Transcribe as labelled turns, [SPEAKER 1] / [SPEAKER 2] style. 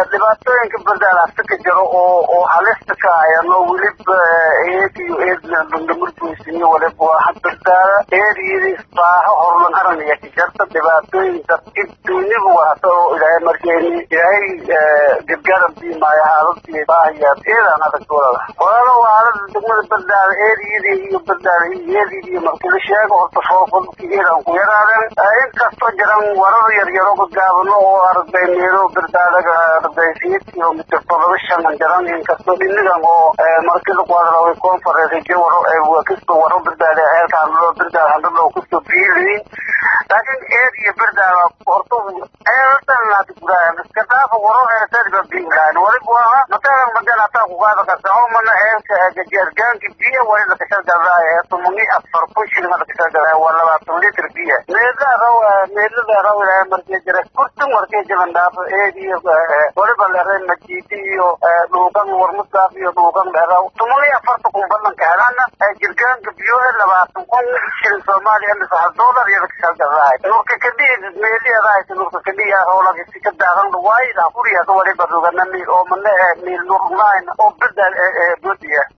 [SPEAKER 1] dhibaatooyinka bardaal hasta ka jiro oo oo halista ka ayano weliba eed iyo eedna dhundhamurgoysiniyo waliba waa bardaala eediyadii baaho horlan aranaya ka jarta dhibaatooyinka duniba wahata oo ilaahay markeeni ilaahay gargaaran biimaayo xaaladii baahayaa eedaan adag walala walaalo waalada degmada bardaala eediyadii iyo bardaala eediyadii markii la sheego horta foofalki eedaan ku yaraaden inkastoo jiran warar yaryaro gagaabano oo arday meelo bardaalaga arday siyeed kilomitr todoba shanan jaran inkastoo dhinigan oo markii lagu hadlaway conference waro kasto waro bardaala eelkaanlo bardaal handalo kasto biiliin laakiin eed iyo bardaala horta eeltan hada gudaha iska dhaafa waro eetadiba biilaan waliba waa matalan madan hataa kugaada kasaco mana eelka gajaargaanki biya wali lakashalgadaaye tumani afar kun shilin lakashalgadaaye waa labaatan litr biya meelada raw meelada raw ilaahay markii jira kurtin markii jiran dhaafo eed iyo waliba leeray majiidi iyo dhuugan warmusaaf iyo dhuugan dheeraw tumani afarta kun badanka helana jirgaanka biyo labaatan kun shilin soomaaliya mise hal doolar iyo lakashalgadaaye nurka kadhihi meeliyadaa nurka kadhihi howlagisi ka daadan waayda kuriyaas waliba rugana miil oo mana miil nurlayn oo bada bodiya